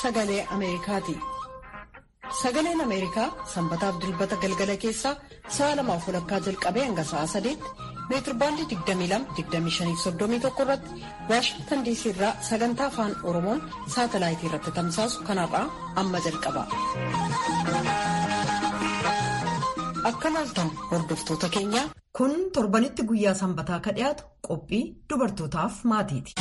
sagalee Ameerikaati. Sagaleen Ameerikaa sanbataaf dilbata galgala keessaa sa'a lamaaf walakkaa jalqabee hanga sa'a sadeetti meetirbaandii 22-25-31 irratti Waashingtan diisii irraa sagantaa afaan Oromoon saatalaayitii irratti tamsaasu kanarraa amma jalqaba. Akka laaltan hordoftoota keenyaa. Kun torbanitti guyyaa sanbataa ka dhiyaatu qophii dubartootaaf maatiiti.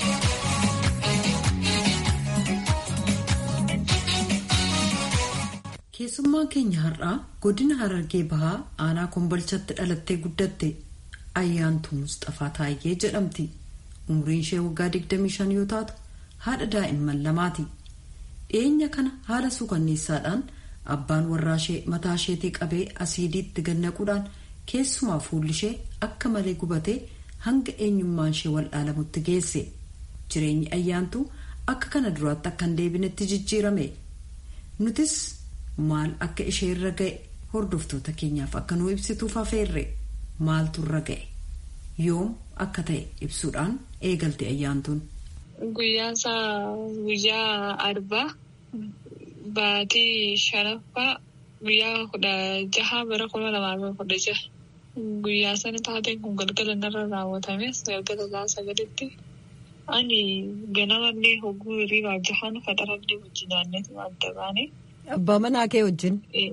Keessummaan keenya har'aa godina Harargee Bahaa aanaa Kombolchatti dhalattee guddatte Ayyaantuu Musxafaa Taayyee jedhamti. Umriin ishee waggaa 25 yoo taatu haadha daa'imman lamaati. Dhiyeenya kana haala suukanneessaadhaan abbaan warraa ishee mataa isheetii qabee asiidiitti gannaquudhaan keessumaa fuulli ishee akka malee gubatee hanga eenyummaan ishee wal'aalamutti geesse. Jireenyi ayyaantuu akka kana duraatti akka hin deebinetti jijjiirame. Nutis maal akka ishee irra ga'e hordoftoota keenyaaf akka nuu ibsituuf hafeerre maaltu irra ga'e yoom akka ta'e ibsuudhaan eegalte ayyaantuun. Guyyaan isaa guyyaa arbaa baatii shanaffaa guyyaa kudha jaha bara kuma lamaa fi kudha jaha guyyaa sana taateen kun galgala narra raawwatames galgala isaa sagalitti ani ganamallee hogguu hirriibaa jahan faxarallee wajjin naanneetu adda baane. Abbaa manaa kee wajjin.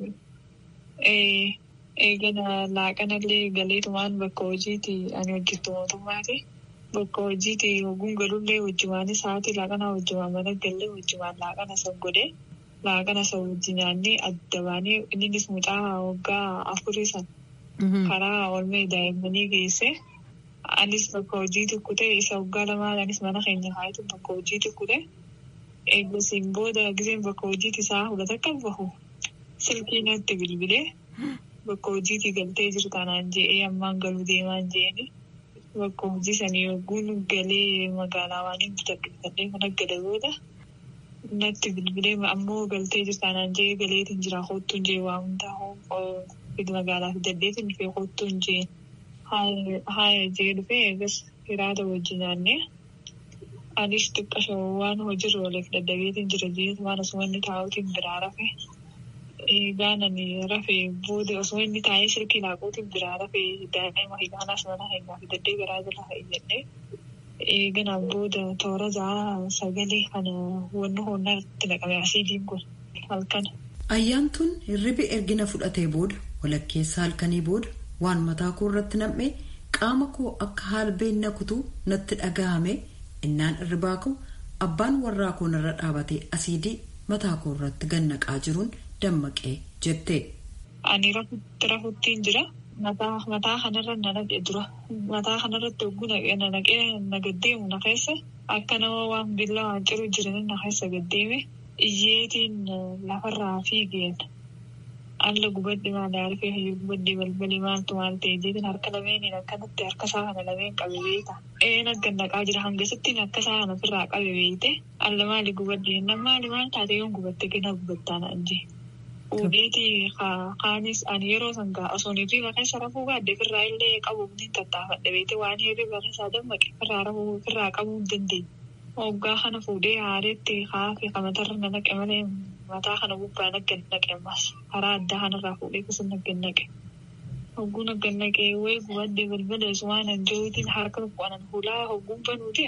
Eegana laaqanallee galeetumaan bakka hojiiti ani hojjettu mootummaati. Bakka hojiiti hogguun galullee wajjumaanis haati laaqana wajjumaan mana gallee wajjumaan laaqana san godhee laaqana san wajjin nyaannee adda baanee innis mucaa waggaa afurii san karaa oolmee daa'immanii geesse. Anis bakka hojii tukkute isa waggaa lamaan anis mana keenya kaayitu bakka hojii tukkute. Eeggasiin booda giseen bakka hojiiti isaa hudhata akka bahu silkii natti bilbilee bakka hojiiti galtee jirtu anaan je'ee ammaan galuu deemaan je'eni bakka hojii sanii yogguun galee magaalaa waan hin bitadhufadhee mana gala booda natti bilbilee ammoo galtee jirtu anaan je'ee galeetiin jira hoottuun jee waa hundaa magaalaa fidaddeetiin dhufee hoottuun jee haaya jee dhufee eegas hiraata wajjin naannee. Anis xiqqasho waan hojiirra ooleef dadhabeetiin jira jeetu waan osoo inni taa'uutiin biraa rafe. Eegaan ani rafe booda osoo inni taa'ee silkii laaquutiin biraa rafe daa'ima hidhaanas mana keenyaa fi daddee garaa jala ta'e jennee. Eeganaan booda toora ja'a sagalee kana wanni hoonnaa itti naqame asiidiin kun halkan. Ayyaantuun hirribi ergina fudhatee booda walakkeessa halkanii booda waan mataa koo irratti nam'ee qaama koo akka haalbeen nakutuu natti dhagahame. innaan irribaa koo abbaan warraa koo narra dhaabatee asiidii mataa koo irratti gannaqaa jiruun dammaqee jette. Ani rafuttiin jira. Mataa kanarra na naqee dura. Mataa kanarratti hogguu na naqee na gaddeemu na keessa akka nama waan billaa waan ciru jiran na keessa gaddeeme iyyeetiin lafarraa fiigeen. Alla gubadde maal harkee hayyuu gubadde balbalii maaltu maal ta'e jeetiin harka lameeniin akkanatti harka isaa kana lameen qabe beeka. Een gannaqaa jira hangasittiin akka isaa kana ofirraa qabe beekte alla maali gubadde jennaan maali maal taate yoon gubatte gina gubattaan anjee. Fuudheeti kaanis ani yeroo san gaa osoo hirriba keessa rafuu gaadde firraa illee qabuuf ni tattaafadhe beekte waan hirriba keessaa dammaqe firraa rafuu firraa qabuu hin dandeenye. Hoggaa kana fuudhee haareetti kaafee kamatarra na naqe malee mataa kana gubbaa naggan naqe ammas karaa addaa kanarraa fuudhee kusin naggan naqe. Hogguu naggan naqe wayi gubadde balbala isumaan anjootiin harka tokko anan fuulaa hogguun banuuti.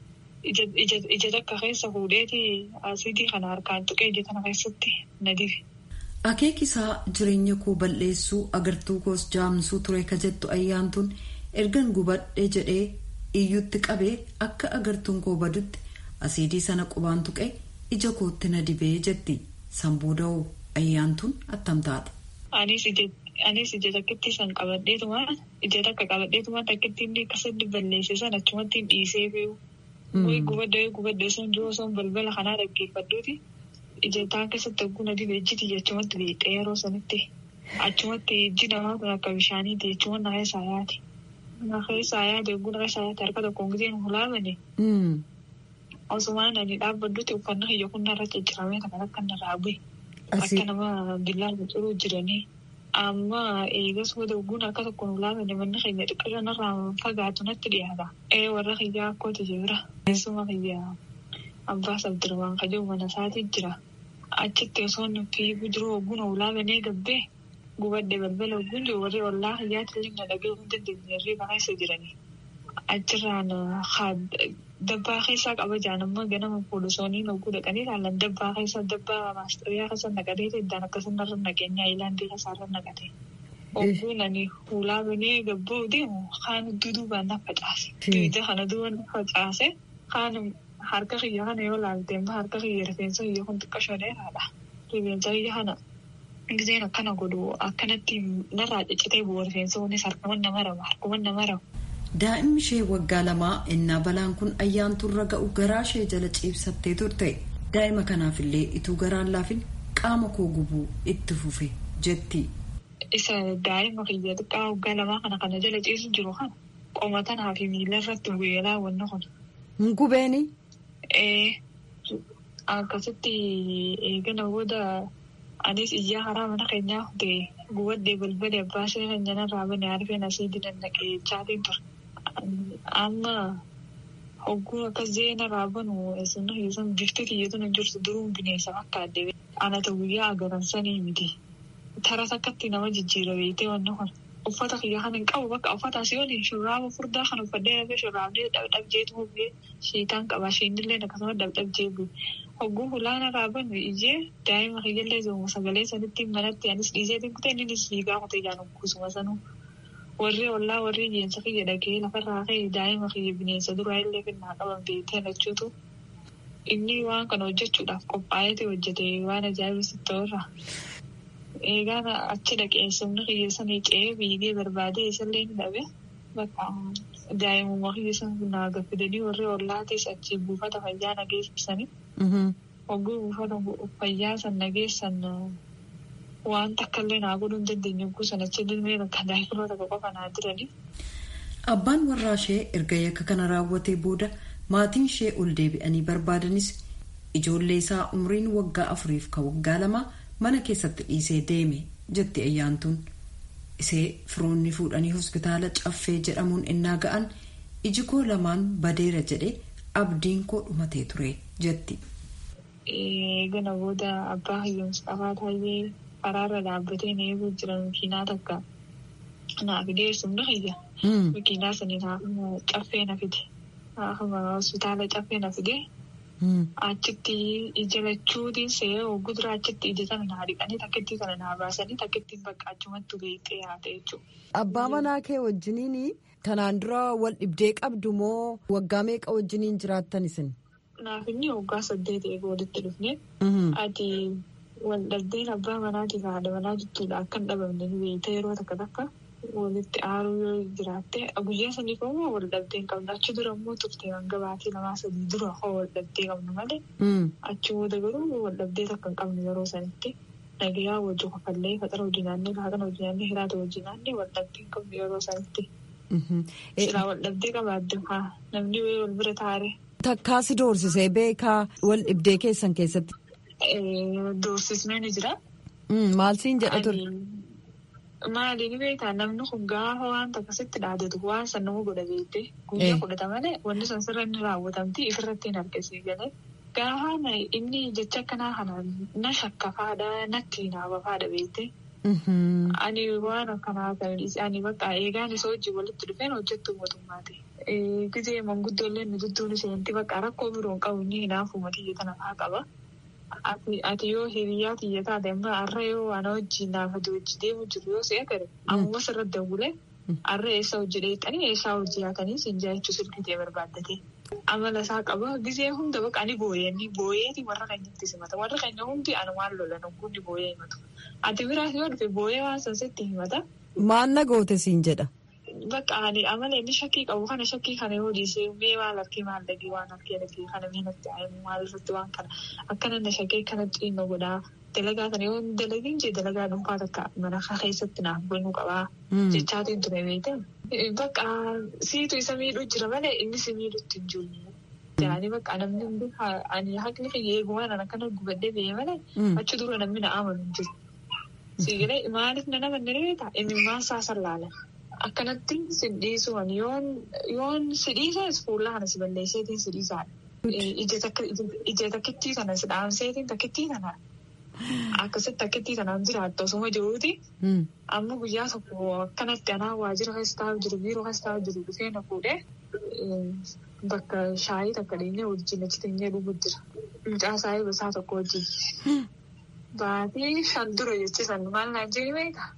Ija takka keessa fuudheeti asiidii kana harkaan tuqee ija kana keessatti na dibe. Akeekisaa jireenya koo balleessuu agartuu koos jaamsuu ture ka jettu ayyaantuun ergan gubadhe jedhee iyyutti qabee akka agartuun koo badutti asiidii sana qubaan tuqee ija kootti na dibee jetti sanbooda'oo ayyaantuun attam taate. Anis ija takkitti san qabadheetumaan ija takka qabadheetumaan takkitti inni akkasitti balleesse san achumatti dhiisee beeku. Wayi gubadde gubadde sun jiru sun balbala kanaa dhaggeeffadhuuti. Ija taan keessatti hogguu na dibe ijjiti achumatti beekee yeroo sanitti achumatti ijji namaa kun akka bishaaniiti jechuun na keessaa yaati. Na keessaa yaade hogguu na keessaa yaate harka tokkoon giseen hulaamane. Osumaan ani dhaabbaddutti uffannaa kiyya kun narra cicciramee kan akka narraa bu'e. Akka nama billaan biqiluu jiranii. Amma eegas booda ogguun akka tokko nu laafne manni keenya xiqqaa irraa fagaatu natti dhiyaata. Ee warra kiyyaa akkooti jira. Keessuma kiyyaa Abbaas Abdirmaan Kajoo mana isaatii jira. Achitti osoo fiiguu jiru hogguun hoolaa banee gabbee gubadde balbala hogguun jiru warri ollaa hiyyaatti illee na dhagee hin dandeenye hirriiba keessa jiranii. Achirraan dabbaa keessaa qaba jaan amma ganama poolisooniin hogguu dhaqanii ilaalan dabbaa keessa dabbaa maastariyaa keessa naqatee iddaan akkasuma irra naqeenyaa iilaandii keessaa irra naqate. Hogguun ani hoolaa banee gabboo deemu kaan duduubaan na facaase. Duwida kana duuba na facaase kaan harka kiyya kana yoo laalte immoo harka kiyya rifeensa kiyya kun xiqqashoo dheeraadha. Rifeensa kiyya kana giseen akkana godhu akkanatti narraa ciccitee bu'u rifeensa kunis harkuman nama raba harkuman nama raba. Daa'imni ishee waggaa lamaa innaa balaan kun ayyaanturra ga'u garaa ishee jala ciibsattee turte. Daa'ima kanaafillee ituu garaan laafin qaama koo gubuu itti fufe jetti. Isa daa'ima kiyya xiqqaa waggaa lamaa kana kana jala ciisu jiru kana qoma tanaa fi miila irratti bu'eelaa wanna kun. Hin gubeeni? Akkasitti eegana booda anis iyyaa karaa mana keenyaa ta'e gubadde balbala abbaa ishee kan janarraa bane arfeen asii dinan naqee chaatiin ture. Amma hogguu akkas zeena raabanu eessannoo keessan bifti kiyyatu na jirtu duruun bineensa fakkaadde anata guyyaa agaransanii miti. Taras akkatti nama jijjiira beektee wanni kun. Uffata kiyya kan hin qabu bakka uffata asii waliin shurraaba furdaa kan uffadhee dhabee shurraabni dhabdhabjeetu bu'ee shiitaan qaba shiinillee akkasuma dhabdhabjee bu'e. Hogguu hulaana raaban ijee daa'ima kiyyallee zooma sagalee sanitti manatti anis dhiiseetiin kutee inni siigaa kutee jaan kusuma sanuu. Warri ollaa warri jeensa kiyya dhagee lafarraa ka'e daa'ima kiyya bineensa duraa illee finnaa qaban beektee lachuutu. Inni waan kana hojjechuudhaaf qophaa'eeti hojjete waan ajaa'ibsitti ta'urra. Eegaan achi dhaqee sirni kiyya sanii ce'ee biigee barbaadee isallee ni dhabe. Bakka daa'imummaa kiyya sana naa gaffidanii warri ollaatis achi buufata fayyaa nageessisanii. Hogguu buufata fayyaa san nageessan waan takkaallee naa godhuu hin dandeenye hogguu san achi dilmee bakka daa'imnoota qofa naa jiranii. Abbaan warraa ishee erga yakka kana raawwatee booda maatiin ishee ol deebi'anii barbaadanis ijoollee isaa umriin waggaa afuriif ka waggaa lama mana keessatti dhiisee deeme jetti ayyaantuun. Isee firoonni fuudhanii hospitaala caffee jedhamuun innaa ga'an iji koo lamaan badeera jedhe abdiin koo dhumatee ture jetti. Gana booda abbaa hayyoomsa afaa taa'ee karaarra dhaabbatee na eeguu jiran makiinaa takka naaf dhiyeessuun hayya. Makiinaa saniin haafuma caffee na fide. Haafuma hospitaala caffee na fide. Achitti ija lachuutiin se'ee hogguu dura achitti ija sana naa dhiqanii takkittii kana naa baasanii takkittiin bakka achumatti beektee haate jechuudha. Abbaa manaa kee wajjiniin kanaan dura wal dhibdee qabdu moo waggaa meeqa wajjiniin jiraattan isin? Naaf inni waggaa saddeet eeguu walitti dhufne. Ati wal dhabdeen abbaa manaatiif haadha manaa jechuudha akka hin dhabamne ni beekte yeroo takka takka walitti aaruu yoo jiraatte guyyaa sanii koo wal dhabdeen qabna achi dura immoo turte hanga baatii lamaa sadii dura koo wal dhabdee qabna malee achi booda garuu wal dhabdee takka hin qabne yeroo sanitti nagayaa wajji kafallee faxara hojii naannee laaqana hojii naannee hiraata hojii naannee wal dhabdee hin qabne yeroo sanitti. Silaa wal dhabdee qabaadde namni wal bira taare. Takkaasi doorsisee beekaa wal dhibdee keessan keessatti. Doorsisnee ni jira. Maal siin jedha ture? Maali ni beektaa namni kun gaafa waan akkasitti dhaadatu waan san nama godha beektee guyyaa godhata malee wanti sun sirra inni raawwatamti ifirratti hin argisiis galee gaafa inni jecha akkanaa kana na shakkafaadha natti naabafaadha beektee. Ani waan akkanaa kan ani bakka eegaan isa hojii walitti dhufeen hojjettu mootummaati. Gizee manguddoolee nu dudduun seenti bakka rakkoo biroo hin qabu inni hinaafuma xiyya tana fa'aa qaba. Ati yoo hiriyaa xiyya taate amma har'a yoo ana wajjin naafate hojii deemu jiru yoo si'a gare amma sirratti dawulee har'a eessa hojii dheexanii eessaa hojii haatanii siin jaachuu silkitee barbaaddatee. Amala isaa qaba gizee hunda bakka ani booyeenni booyeeti warra keenyatti simata warra keenya hundi ana waan lolan hundi booyee himatu. Ati biraas yoo dhufe booyee waan sansitti himata. Maal na goote siin jedha. Bakka ani amala inni shakkii qabu kana shakkii kana yoo dhiisee mee maal harkee maal dhagee waan harkee dhagee kana mee natti aayimu maal irratti waan kana akkana na shakkee kana xiinna godhaa dalagaa kana yoo dalagin jee dalagaa dhuunfaa takka mana keessatti naaf banuu qabaa jechaatiin ture beekte. Bakka siitu isa miidhuu jira malee inni si miidhutti hin jiru. Jaanii bakka namni hundi ani haqni kiyya eegumaan ana kana gubadhee biyya malee achi dura namni na amanu hin jiru. Siigalee maaliif na nama ni beektaa inni maan isaa sallaalan. Akkanatti si dhiisuun yoon si dhiisas fuula kana si balleesseetiin si dhiisaadha. ija takkittii kana si dhaamseetiin takkittii kana akkasitti takkittii kanaan jiraattu osuma jiruuti. Amma guyyaa tokko akkanatti anaa waajjira keessa taa'u jiru biiroo keessa taa'u jiru dhufee na fuudhee bakka shaayii takka dheenyee wajjin achi teenyee dhuguu jira. Mucaa saayii gosaa tokko wajjin. Baatii shan dura jechisan maal naan jedhi beekaa?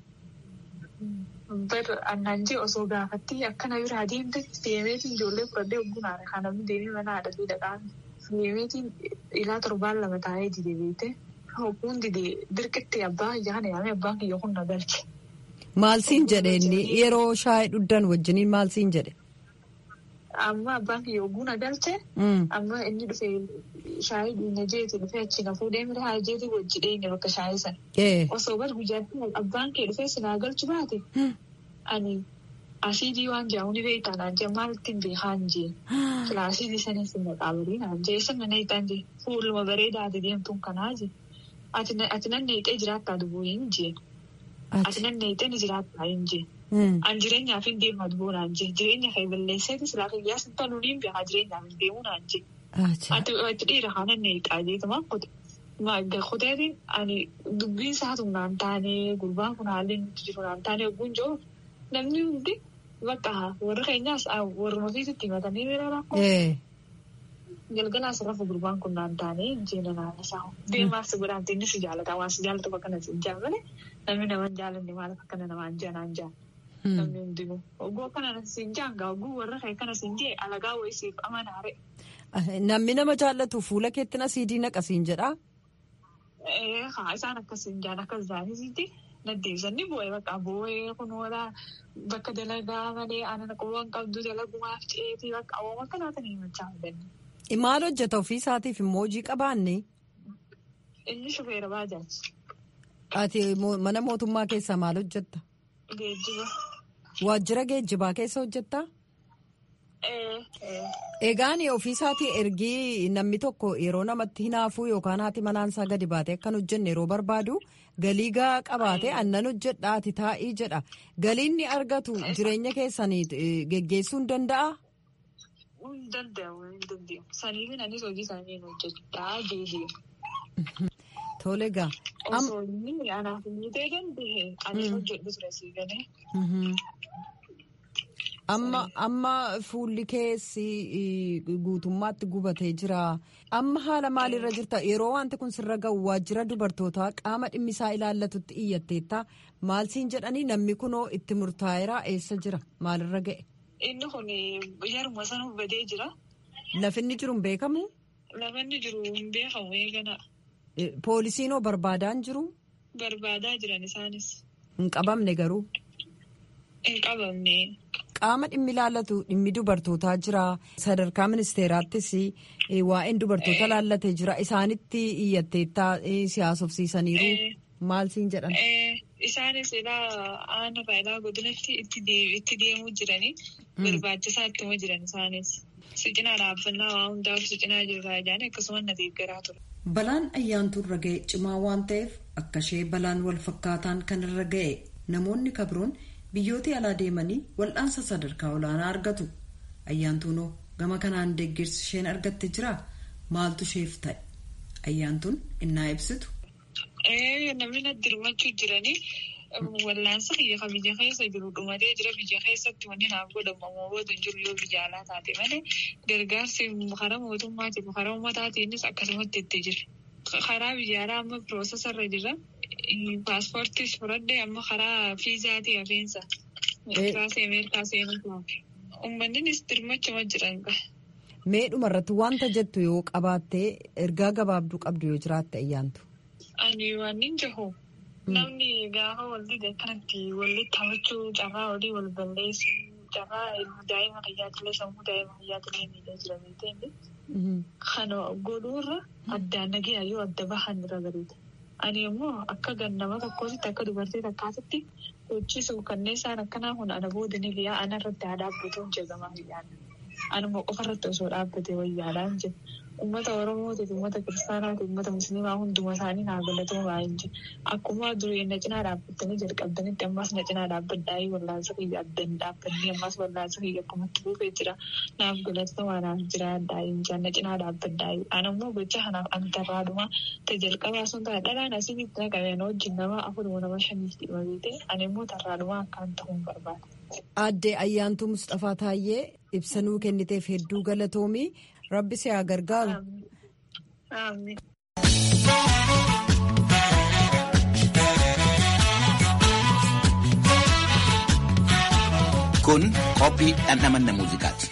Bar annaan jee osoo gaafatti akkana bira adeemte deemeetiin ijoollee fudhadhee ogguun haadha kan namni deemee mana haadha fi dhaqaan deemeetiin ilaa torbaan lama taa'ee dide beekte hogguun dide dirqitti abbaa yaana yaame abbaan kiyya kun na galche. Maal siin jedhe inni yeroo shaayii dhudhan wajjiniin maal siin jedhe? Amma abbaan kiyya ogguu na galche. Amma inni dhufee shaayii dhiina jeeti dhufee achi na fuudhee mira haa jeeti wajji dheenye bakka shaayii sana. Osoo bar guyyaatti abbaan kee dhufee sinaa galchu baate. Ani asiidii waan jedhamu ni beektaa naan jee maal ittiin beekaan jee. Kilaasiidii sanis hin maqaabarii naan jee sana na hiitaan jee fuuluma bareedaa ati deemtuun kanaa jee. Ati nan neexee jiraattaa dubuu hin jee. Ati nan neexee ni jiraattaa hin jee. An jireenyaaf hin deemaa dubuu naan jee. Jireenya kee balleesseeti silaa kiyyaas hin toluu niin beekaa jireenyaaf hin deemuu naan jee. Ati dhiira kana neexaa jeetuma kute. Kuteetiin ani dubbiin isaatu naan taanee gurbaan kun haalli nuti jiru naan taanee ogguun jiru namni hundi bakka warra keenyaas warra ofiisitti himatanii bira rakkoo. Galgalaas rafu gurbaan kun naan taanee jeena naan isaa deemaaf si godhaan inni si jaalata waan si jaalatu akkana si jaallate namni nama hin jaallanne maaliif akkana namaan jaa naan jaa. Namni hundinuu ogguu akkana si jaanga ogguu warra kee akkana si jee alagaa wayisiif amanaare. Namni nama jaallatu fuula keetti na siidii naqasiin jedhaa. Haa isaan akkasiin jaan akkas zaanisitti naddeebisanii bu'ee bakka bu'ee kunuunaa bakka dalagaa malee aannan qowwan qabdu dalagumaaf ceetii bakka awwaama akkanaatan himachaa hubanne. Maal hojjeta ofii isaatiif immoo hojii qabaanne. Inni shufeera baajaaji. Ati mana mootummaa keessaa maal hojjetta? Geejjiba. Waajjira geejjibaa keessa hojjettaa? Egaan ofiisaatii ergii namni tokko yeroo namatti hinaafuu yookaan haati manaansaa gadi baatee akkan hojjenne yeroo barbaadu galii gaa qabaate annan hojjedhaati taa'ii jedha. Galiin ni argatu jireenya keessanii geggeessuu hin danda'a? Hin danda'amu hin danda'amu. Saniifin anis hojii isaanii hin hojjedhaa deebi'u. Tole gaa. Osoo inni anaaf hin ta'e danda'e anis hojjedhu ture sii galee. Amma amma fuulli keessi guutummaatti gubatee jira. Amma haala maalirra jirta? Yeroo wanti kun sirra ga'u waajjira dubartootaa qaama dhimmisaa ilaallatutti iyyateetta. Maal siin jedhanii namni kunoo itti murtaa'eera eessa jira? Maalirra ga'e? Inni kun yeruma sana badee jira. Lafinni jiru hin beekamu? Lafinni jiru hin beekamu eegana. Poolisiinoo barbaadaa hin jiru? Barbaadaa jiran isaanis. Hin qabamne garuu? Hin qabamne. Qaama dhimmi ilaallatu dhimmi dubartootaa jira. Sadarkaa ministeeraattis waa'een dubartoota laallatee jira. Isaanitti iyyatteettaa siyaasofsiisaniiru. Maal siin jedhan? Isaanis ilaa aanaa ilaa godinatti itti deemuu jiranii barbaachisaa ittuma jiran isaanis. Sicinaa dhaabbannaa waa hundaaf sicinaa jirraa jedhanii akkasumas na deeggaraa ture. Balaan ayyaantu irra ga'e cimaa waan ta'eef akka ishee balaan wal fakkaataan kan irra ga'e namoonni kabroon biyyoota alaa deemanii wal'aansa sadarkaa olaanaa argatu. Ayyaantuunoo gama kanaan deeggarsi isheen argatte jira maaltu isheef ta'e? Ayyaantuun innaa ibsitu. Namni natti hirmaachuu jiranii wal'aansa kiyya biyya keessa jiru dhumatee jira biyya keessatti wanni naaf godhamu ammoo jiru yoo biyya alaa taate malee gargaarsi karaa mootummaatiif karaa uummataatiinis akkasumatti itti jira. Karaa biyya alaa amma piroosesarra jira. Paaspoortiis fudhadhee amma karaa fiizaatii hafeensa. Kaasee Ameerikaa seenuu Uummannis dirmachuma jiran qaba. Mee dhumarratti wanta jettu yoo qabaattee ergaa gabaabduu qabdu yoo jiraatte ayyaantu. Ani waan hin jahu. Namni gaafa wal dide akkanatti walitti taphachuu carraa olii wal balleessuu carraa daa'ima tajaajila sammuu daa'ima tajaajila miidhaa jira beekte. Kana godhuurra addaan nagaya yoo adda bahan irra bareeda. Ani immoo akka gannama tokkootti akka dubartii takkaatitti hojii kanneen isaan akkanaa kun ana booda ni liyaa ana irratti haa dhaabbatu hin jedhamaa biyyaadha. Anuma qofa irratti osoo dhaabbate wayyaadhaan jedhu. uummata Oromootiif, uummata Kiristaanaatiif, uummata Musliimaa hunduma isaanii naa galatoomaa hin jiru. Akkuma durii na cinaa dhaabbattanii jalqabdanitti ammas na cinaa dhaabbadhaayii wallaansa kiyya addaan dhaabbannee ammas wallaansa kiyya akkuma itti fufee jira. Naaf galatoomaa naaf jira addaayii hin na cinaa dhaabbadhaayii. Ani ammoo gocha kanaaf ani tarraadhuma ta'e jalqabaa sun ta'a dhalaan asitti na qabeen wajjin nama afuruma nama shaniif dhima beete ani immoo tarraadhuma akkaan ta'uun barbaada. Aadde Ayyaantuu Mustafaa Taayyee ibsanuu kenniteef hedduu galatoomii rabbi si haa gargaaru. Kun qophii dhandhamanna muuziqaati.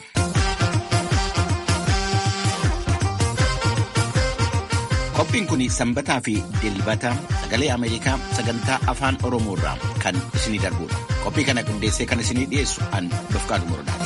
Qophiin kun sanbataa fi dilbata sagalee Ameerikaa sagantaa afaan Oromoo irraa kan isinii darbudha. Qophii kana qindeessee kan isinii dhiyeessu an Dofqaadu Morodaati.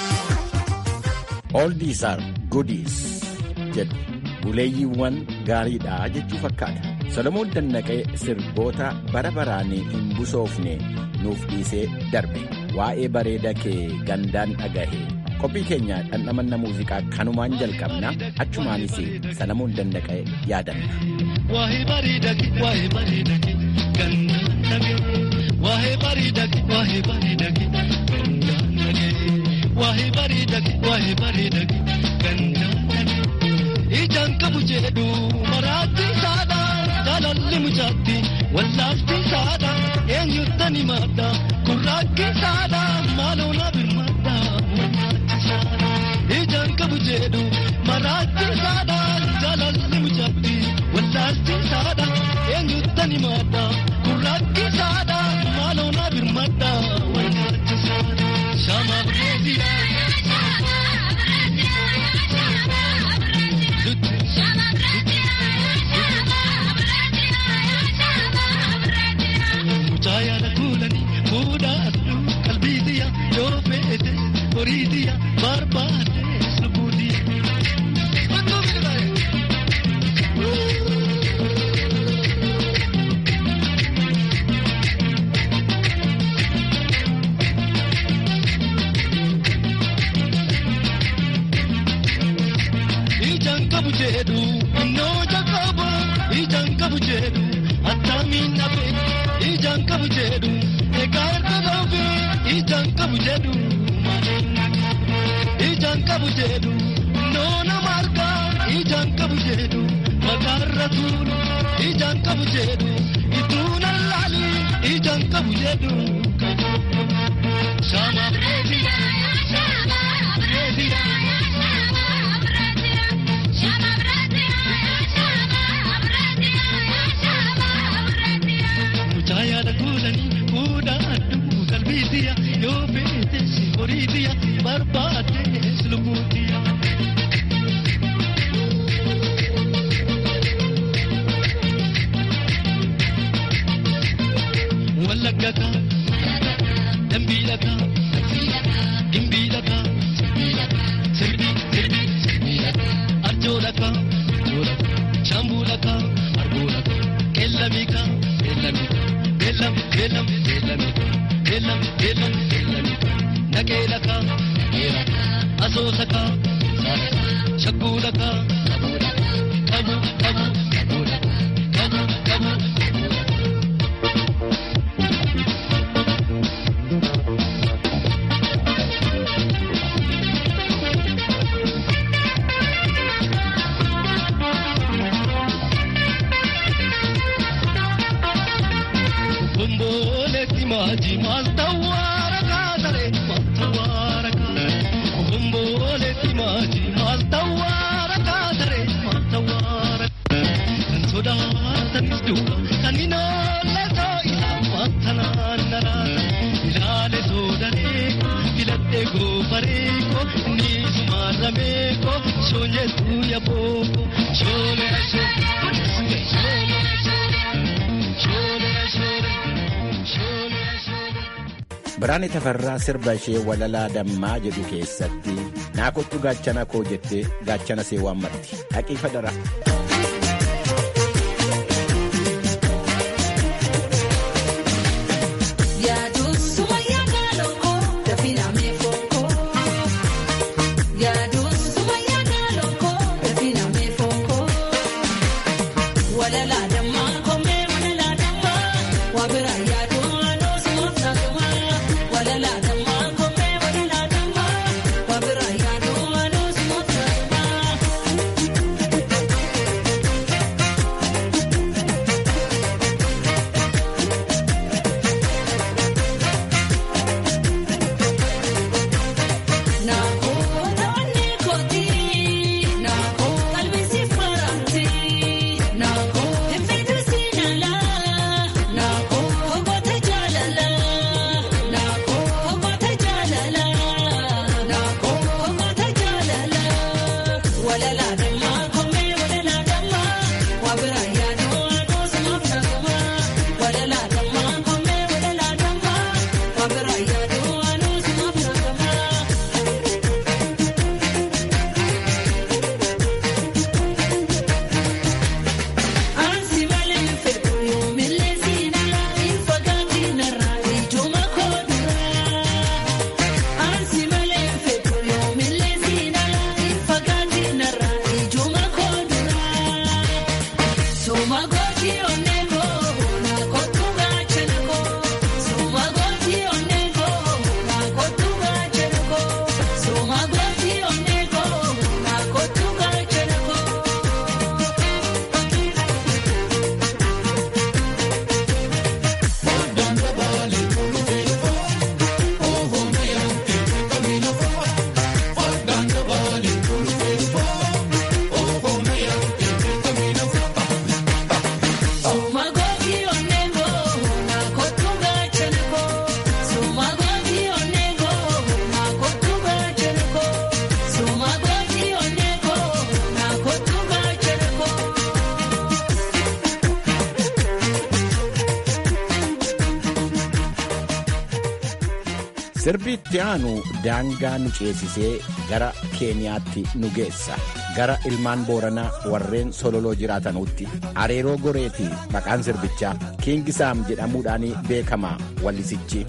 Oldies are goodies jedhu buleeyyiiwwan gaariidha jechuu fakkaata. Solomoon Dannaqee sirboota bara baraan hin busoofne nuuf dhiisee darbe. Waa'ee bareeda kee gandaan dhagahe. Qophii keenya dhandhamanna muuziqaa kanumaan jalqabna achumaanis Solomoon Dannaqee yaadanna. Waa'ee bareedaki waa'ee bareedaki gandaan dhagahe. Waa'ee bareedaki waa'ee bareedaki gandaan dhagahe. Waa'ee bareedaki waa'ee bareedaki gandaan dhagahe. Ijaan qabu jedhu maraatti saadha jaalalli mucaatti wallaafti saadha eenyuutan himadha gurraakki saadha maaloo na birmadha ijaan qabu jedhu maraatti saadha jaalalli mucaatti wallaafti saadha eenyuutan himadha gurraakki saadha maaloo na birmadha shama bireediyaa. Mucaayala kuulanii fuudhaadhu qalbiitiya yoo feete horiitiya barbaade lubbuutiya. Ijaan qabu jedhu innoo jalqaba ijaan qabu jedhu attamiin dhabe ijaan qabu jedhu egaa erga dhoobe ijaan qabu jedhu ijaan qabu jedhu innoo nama argaa ijaan qabu jedhu makaarra tuulu ijaan qabu jedhu ituu nallaali ijaan qabu jedhu shaama bireediya shaama bireediya. Mucaayala kuulanii fuudhaadhu qalbiitiya yoo feete horiitiya barbaade lubbuutiya. Wallaggataa dambiilataa gimbiilataa sirbii sirbii arjoolataa shambuulataa arboolataa qeellamiikaa qeellamiikaa beellam beellam beellamiikaa beellam beellam beellamiikaa naqeelakaa naqeelakaa asoosakaa shakkuulakaa qabu qabu qabuulakaa qabu qabu qabuulakaa. Bomboleetti maaji maal tawwaara kaasare maal tawwaara kaasare. Bomboleetti maaji maal tawwaara kaasare maal tawwaara. Kan sodaatanis duuba kan hin oolle too'isa maantanaan naraata. Ilaale soodaneeko filadhee goofareeko ni sumaarameeko shoonyeetu yabooko shoolee shoolee shoolee Biraane Tafarraa sirba ishee walalaa dammaa jedhu keessatti naa kottu gaachana koo jettee gaachana see waammatti dhaqii fadara. Yaaduu suma yaada lookoo dafii sirbi itti aanu daangaa nu ceesisee gara keeniyaatti nu geessa gara ilmaan booranaa warreen sololoo jiraatanuutti areeroo goreeti maqaan sirbichaa kiingisaam jedhamuudhaan beekama wallisichi.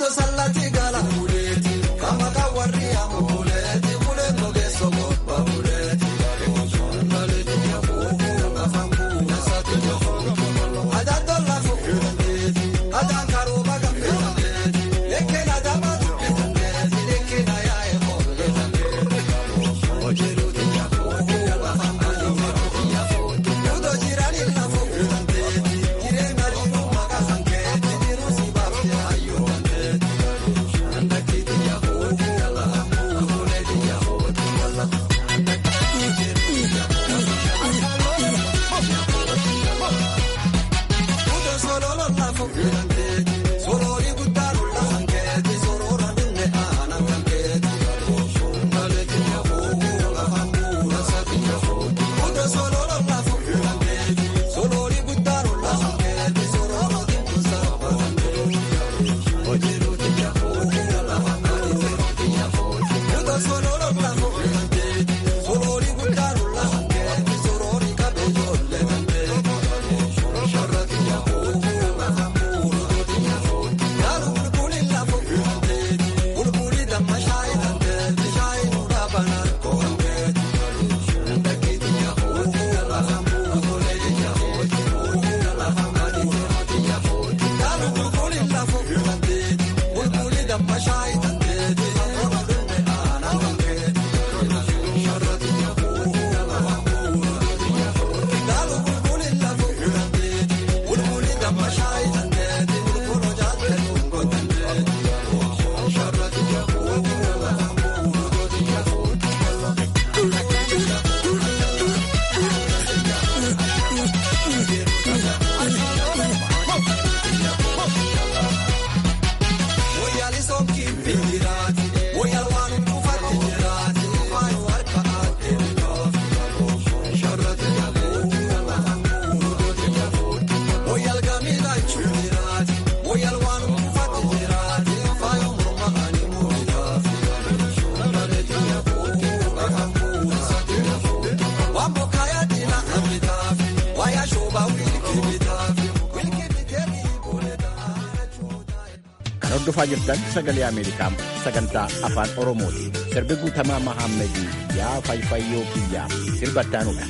hordofaa jirtan sagalee ameerikaa sagantaa afaan oromooti sirbi guutamaa mahammedii yaa fayfayyoo kiyyaa sirbattaanuudha.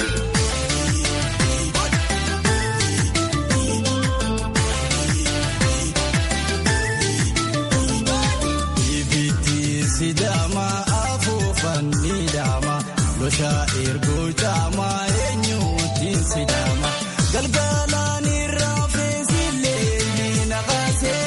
Sidaama afuufan ni daama loshaa ergoo caamaa eenyuutiin sidaama galgalaan irraa feesilee ni naqasee.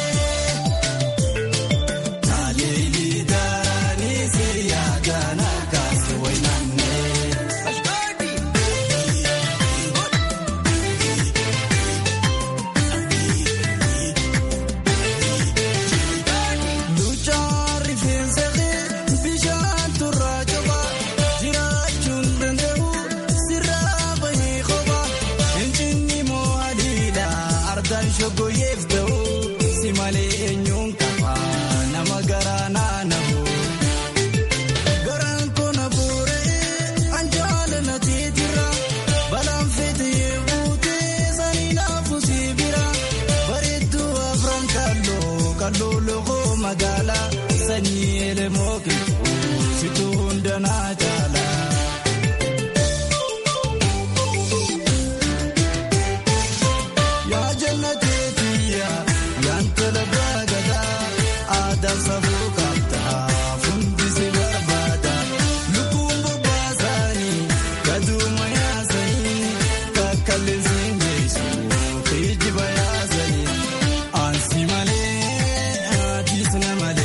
Ansi malee, ati sana malee.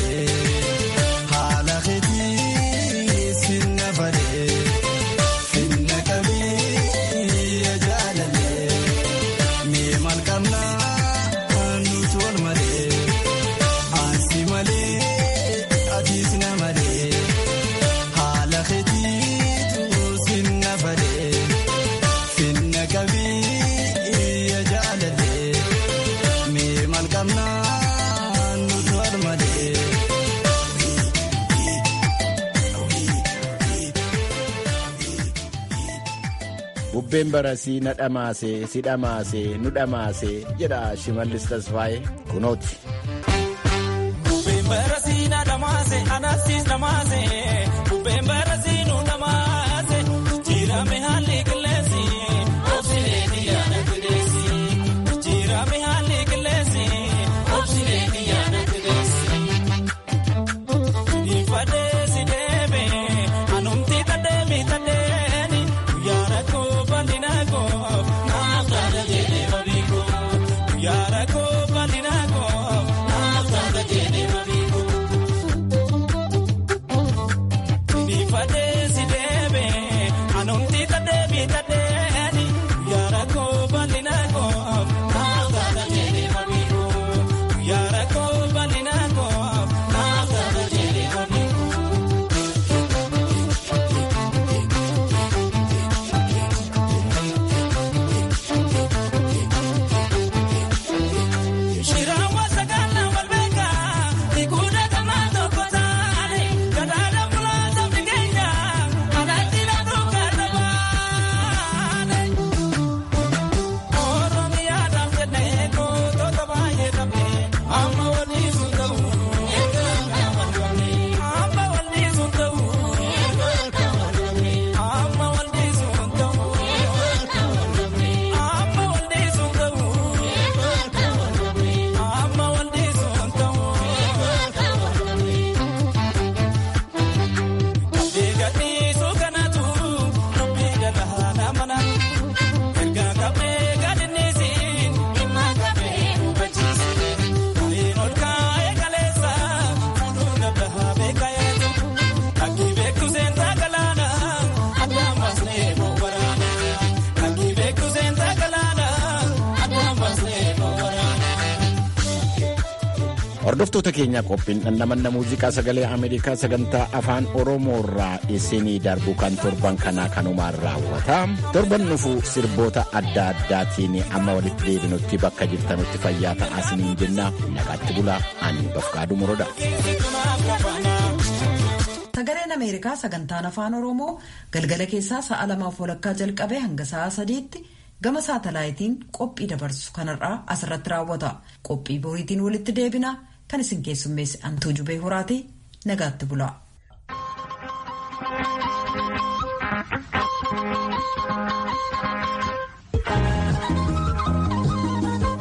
bubbeen barasii na dhamaase si dhamaase nu dhamaase jedha shimallis tasfaa'ee kunooti. Bubbeen barasii na dhamaase anaasis dhamaase bubbeen barasii nu dhamaase jijjiirame haalli qilleensi obsilee xiyyaana qilleensi jijjiirame haalli qilleensi obsilee xiyyaana qilleensi. Ifadee si deebe anumti tadeemi tadeeni yaara koo bal'ina koo naaf taata jedhee babiiko yaara koo bal'ina koo naaf taata jedhee babiiko. Ifadee si deebe anumti tadeemi tadeeni yaara koo bal'ina koo naaf taata jedhee babiiko yaara koo bal'ina koo naaf taata jedhee babiiko. Shirawa sagala walbeka, ikuda kama toko tani, kadada mulata migenya, anatila duka tabane. Oromia damjene ko toto baye damne, amma wali sundau, amma wali sundau, amma wali sundau, amma wali sundau. Amma walde sontaw Digati sukanatu Rabbiga dahana mana Erga kabe gadinisi Imma kabe ubachisi Kain ol kaya kalesa Fuduna dahabe kayatu Aki beku senta kalana Adamas nebo warana Aki beku senta kalana Adamas nebo warana Hordoftoota keenya qophiin dhandhamanna muuziqaa sagalee Ameerikaa sagantaa afaan Oromoo irraa isinii darbu kan torban kanaa kanumaan raawwata. Torban nufu sirboota adda addaatiin amma walitti deebinutti bakka jirtanutti fayyaa ta'aa isiniin jenna. Nagaatti bulaa ani bafqaaduu moroodha. Sagaleen Ameerikaa sagantaan afaan Oromoo galgala keessaa sa'a lamaaf walakkaa jalqabee hanga sa'a sadiitti gama saatalaayitiin qophii dabarsu kanarraa asirratti raawwata. Qophii boriitiin walitti deebina kan isin keessummeesse Antuu Jubee Horaatii nagaatti bulaa.